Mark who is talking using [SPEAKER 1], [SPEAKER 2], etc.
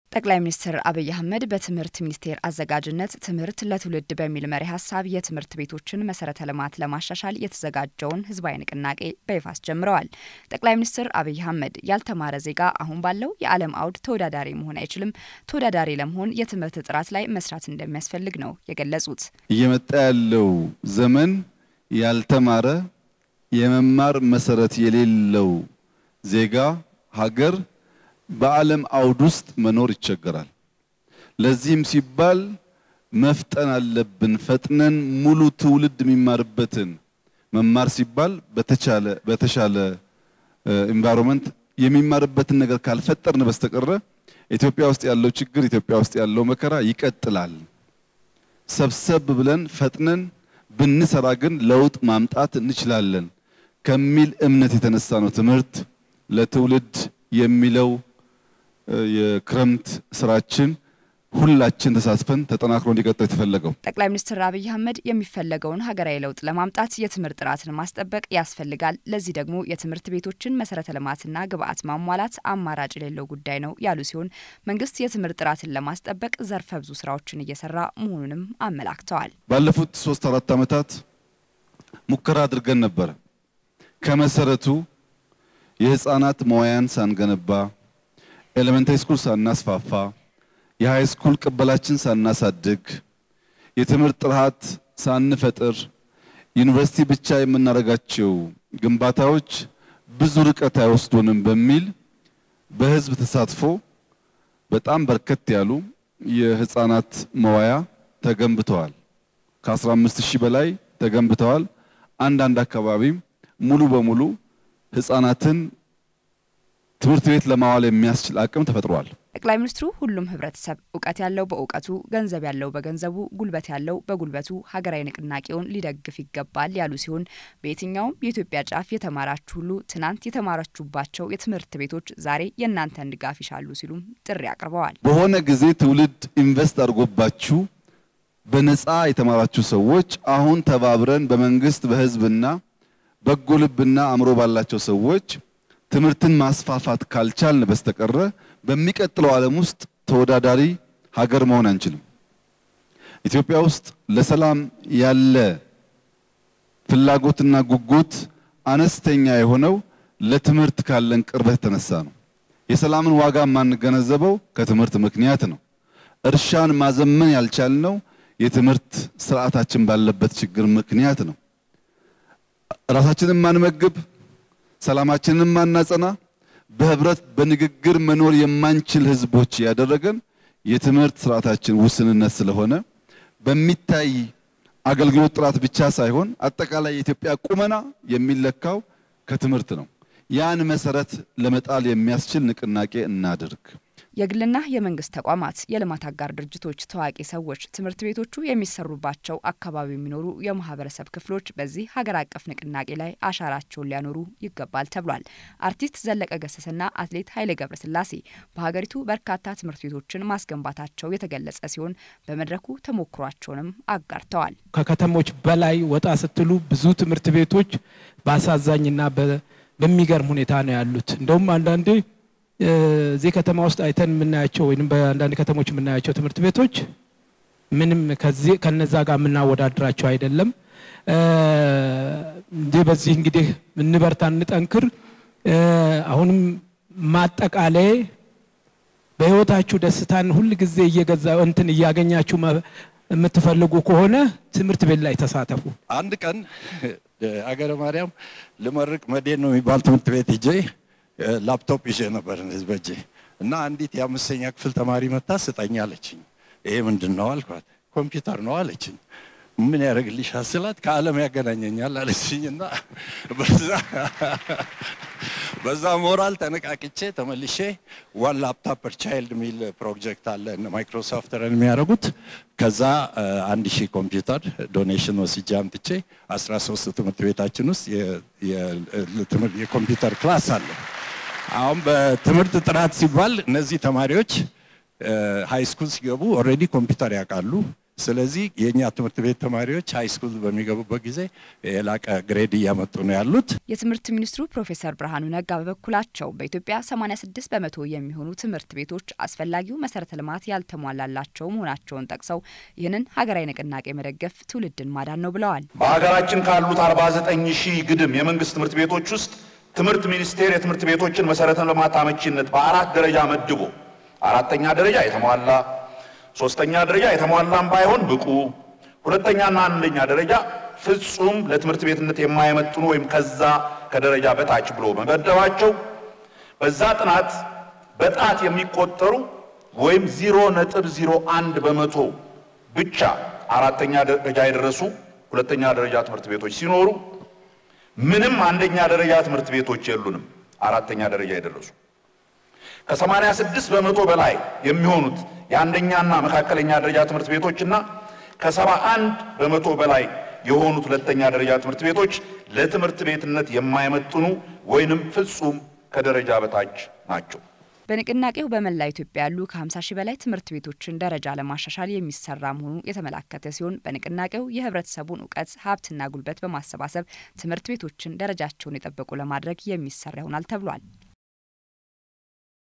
[SPEAKER 1] ጠቅላይ ሚኒስትር አብይ አህመድ በትምህርት ሚኒስቴር አዘጋጅነት ትምህርት ለትውልድ በሚል መሪ ሀሳብ የትምህርት ቤቶችን መሰረተ ልማት ለማሻሻል የተዘጋጀውን ህዝባዊ ንቅናቄ በይፋ አስጀምረዋል። ጠቅላይ ሚኒስትር አብይ አህመድ ያልተማረ ዜጋ አሁን ባለው የዓለም አውድ ተወዳዳሪ መሆን አይችልም፣ ተወዳዳሪ ለመሆን የትምህርት ጥራት ላይ መስራት እንደሚያስፈልግ ነው የገለጹት።
[SPEAKER 2] እየመጣ ያለው ዘመን ያልተማረ የመማር መሰረት የሌለው ዜጋ ሀገር በዓለም አውድ ውስጥ መኖር ይቸገራል። ለዚህም ሲባል መፍጠን አለብን። ፈጥነን ሙሉ ትውልድ የሚማርበትን መማር ሲባል በተቻለ በተሻለ ኢንቫይሮንመንት የሚማርበትን ነገር ካልፈጠርን በስተቀረ ኢትዮጵያ ውስጥ ያለው ችግር፣ ኢትዮጵያ ውስጥ ያለው መከራ ይቀጥላል። ሰብሰብ ብለን ፈጥነን ብንሰራ ግን ለውጥ ማምጣት እንችላለን ከሚል እምነት የተነሳ ነው ትምህርት ለትውልድ የሚለው የክረምት ስራችን ሁላችን ተሳትፈን ተጠናክሮ እንዲቀጥል የተፈለገው።
[SPEAKER 1] ጠቅላይ ሚኒስትር አብይ አህመድ የሚፈለገውን ሀገራዊ ለውጥ ለማምጣት የትምህርት ጥራትን ማስጠበቅ ያስፈልጋል፣ ለዚህ ደግሞ የትምህርት ቤቶችን መሰረተ ልማትና ግብዓት ማሟላት አማራጭ የሌለው ጉዳይ ነው ያሉ ሲሆን መንግስት የትምህርት ጥራትን ለማስጠበቅ ዘርፈ ብዙ ስራዎችን እየሰራ መሆኑንም አመላክተዋል።
[SPEAKER 2] ባለፉት ሶስት አራት ዓመታት ሙከራ አድርገን ነበረ። ከመሰረቱ የህፃናት መዋያን ሳንገነባ ኤሌመንታሪ ስኩል ሳናስፋፋ የሃይ ስኩል ቅበላችን ሳናሳድግ የትምህርት ጥራት ሳንፈጥር ዩኒቨርሲቲ ብቻ የምናደርጋቸው ግንባታዎች ብዙ ርቀት አይወስዱንም በሚል በህዝብ ተሳትፎ በጣም በርከት ያሉ የህፃናት መዋያ ተገንብተዋል። ከ15 ሺህ በላይ ተገንብተዋል። አንዳንድ አካባቢም ሙሉ በሙሉ ህፃናትን ትምህርት ቤት ለማዋል የሚያስችል አቅም ተፈጥሯል።
[SPEAKER 1] ጠቅላይ ሚኒስትሩ ሁሉም ህብረተሰብ እውቀት ያለው በእውቀቱ፣ ገንዘብ ያለው በገንዘቡ፣ ጉልበት ያለው በጉልበቱ ሀገራዊ ንቅናቄውን ሊደግፍ ይገባል ያሉ ሲሆን በየትኛውም የኢትዮጵያ ጫፍ የተማራችሁ ሁሉ ትናንት የተማራችሁባቸው የትምህርት ቤቶች ዛሬ የእናንተን ድጋፍ ይሻሉ ሲሉም ጥሪ አቅርበዋል።
[SPEAKER 2] በሆነ ጊዜ ትውልድ ኢንቨስት አድርጎባችሁ በነፃ የተማራችሁ ሰዎች አሁን ተባብረን በመንግስት በህዝብና በጎ ልብና አእምሮ ባላቸው ሰዎች ትምህርትን ማስፋፋት ካልቻልን በስተቀረ በሚቀጥለው ዓለም ውስጥ ተወዳዳሪ ሀገር መሆን አንችልም። ኢትዮጵያ ውስጥ ለሰላም ያለ ፍላጎትና ጉጉት አነስተኛ የሆነው ለትምህርት ካለን ቅርበት የተነሳ ነው። የሰላምን ዋጋ የማንገነዘበው ከትምህርት ምክንያት ነው። እርሻን ማዘመን ያልቻልነው የትምህርት ስርዓታችን ባለበት ችግር ምክንያት ነው። ራሳችንን ማንመግብ ሰላማችንን ማናጸና በህብረት በንግግር መኖር የማንችል ህዝቦች ያደረገን የትምህርት ስርዓታችን ውስንነት ስለሆነ በሚታይ አገልግሎት ጥራት ብቻ ሳይሆን አጠቃላይ የኢትዮጵያ ቁመና የሚለካው ከትምህርት ነው። ያን መሰረት ለመጣል የሚያስችል ንቅናቄ እናድርግ።
[SPEAKER 1] የግልና የመንግስት ተቋማት፣ የልማት አጋር ድርጅቶች፣ ታዋቂ ሰዎች፣ ትምህርት ቤቶቹ የሚሰሩባቸው አካባቢ የሚኖሩ የማህበረሰብ ክፍሎች በዚህ ሀገር አቀፍ ንቅናቄ ላይ አሻራቸውን ሊያኖሩ ይገባል ተብሏል። አርቲስት ዘለቀ ገሰሰና አትሌት ኃይሌ ገብረስላሴ በሀገሪቱ በርካታ ትምህርት ቤቶችን ማስገንባታቸው የተገለጸ ሲሆን በመድረኩ ተሞክሯቸውንም አጋርተዋል።
[SPEAKER 3] ከከተሞች በላይ ወጣ ስትሉ ብዙ ትምህርት ቤቶች በአሳዛኝና በሚገርም ሁኔታ ነው ያሉት። እንደውም አንዳንዴ እዚህ ከተማ ውስጥ አይተን የምናያቸው ወይም በአንዳንድ ከተሞች የምናያቸው ትምህርት ቤቶች ምንም ከዚህ ከነዛ ጋር የምናወዳድራቸው አይደለም። እንዲህ በዚህ እንግዲህ እንበርታ፣ እንጠንክር። አሁንም ማጠቃለያ በህይወታችሁ ደስታን ሁል ጊዜ እየገዛ እንትን እያገኛችሁ የምትፈልጉ ከሆነ ትምህርት ቤት ላይ ተሳተፉ።
[SPEAKER 4] አንድ ቀን አገረ ማርያም ልመርቅ መዴን ነው የሚባል ትምህርት ቤት ሂጄ ላፕቶፕ ይዤ ነበር እንደዚህ በእጄ እና አንዲት የአምስተኛ ክፍል ተማሪ መታ ስጠኝ አለችኝ። ይሄ ምንድን ነው አልኳት። ኮምፒውተር ነው አለችኝ። ምን ያደርግልሻል ስላት ከዓለም ያገናኘኛል አለችኝ እና በዛ ሞራል ተነቃቅቼ ተመልሼ ዋን ላፕቶፕ ፐር ቻይልድ የሚል ፕሮጀክት አለ ማይክሮሶፍት ረን የሚያደርጉት ከዛ አንድ ሺህ ኮምፒውተር ዶኔሽን ወስጄ አምጥቼ 13 ትምህርት ቤታችን ውስጥ የኮምፒውተር ክላስ አለ። አሁን በትምህርት ጥራት ሲባል እነዚህ ተማሪዎች ሃይ ስኩል ሲገቡ ኦልሬዲ ኮምፒውተር ያውቃሉ። ስለዚህ የእኛ ትምህርት ቤት ተማሪዎች ሃይ ስኩል በሚገቡበት ጊዜ የላቀ ግሬድ እያመጡ ነው ያሉት።
[SPEAKER 1] የትምህርት ሚኒስትሩ ፕሮፌሰር ብርሃኑ ነጋ በበኩላቸው በኢትዮጵያ 86 በመቶ የሚሆኑ ትምህርት ቤቶች አስፈላጊው መሰረተ ልማት ያልተሟላላቸው መሆናቸውን ጠቅሰው ይህንን ሀገራዊ ንቅናቄ መደገፍ ትውልድን ማዳን ነው ብለዋል።
[SPEAKER 5] በሀገራችን ካሉት 49 ሺህ ግድም የመንግስት ትምህርት ቤቶች ውስጥ ትምህርት ሚኒስቴር የትምህርት ቤቶችን መሰረተ ልማት አመቺነት በአራት ደረጃ መድቦ አራተኛ ደረጃ የተሟላ ሶስተኛ ደረጃ የተሟላም ባይሆን ብቁ፣ ሁለተኛና አንደኛ ደረጃ ፍጹም ለትምህርት ቤትነት የማይመጥኑ ወይም ከዛ ከደረጃ በታች ብሎ መመደባቸው በዛ ጥናት በጣት የሚቆጠሩ ወይም ዜሮ ነጥብ ዜሮ አንድ በመቶ ብቻ አራተኛ ደረጃ የደረሱ ሁለተኛ ደረጃ ትምህርት ቤቶች ሲኖሩ ምንም አንደኛ ደረጃ ትምህርት ቤቶች የሉንም። አራተኛ ደረጃ የደረሱ ከሰማንያ ስድስት በመቶ በላይ የሚሆኑት የአንደኛና መካከለኛ ደረጃ ትምህርት ቤቶችና ከሰባ አንድ በመቶ በላይ የሆኑት ሁለተኛ ደረጃ ትምህርት ቤቶች ለትምህርት ቤትነት የማይመጥኑ ወይንም ፍጹም ከደረጃ በታች ናቸው።
[SPEAKER 1] በንቅናቄው በመላ ኢትዮጵያ ያሉ ከ50 ሺህ በላይ ትምህርት ቤቶችን ደረጃ ለማሻሻል የሚሰራ መሆኑ የተመላከተ ሲሆን በንቅናቄው የህብረተሰቡን እውቀት ሀብትና ጉልበት በማሰባሰብ ትምህርት ቤቶችን ደረጃቸውን የጠበቁ ለማድረግ የሚሰራ ይሆናል ተብሏል።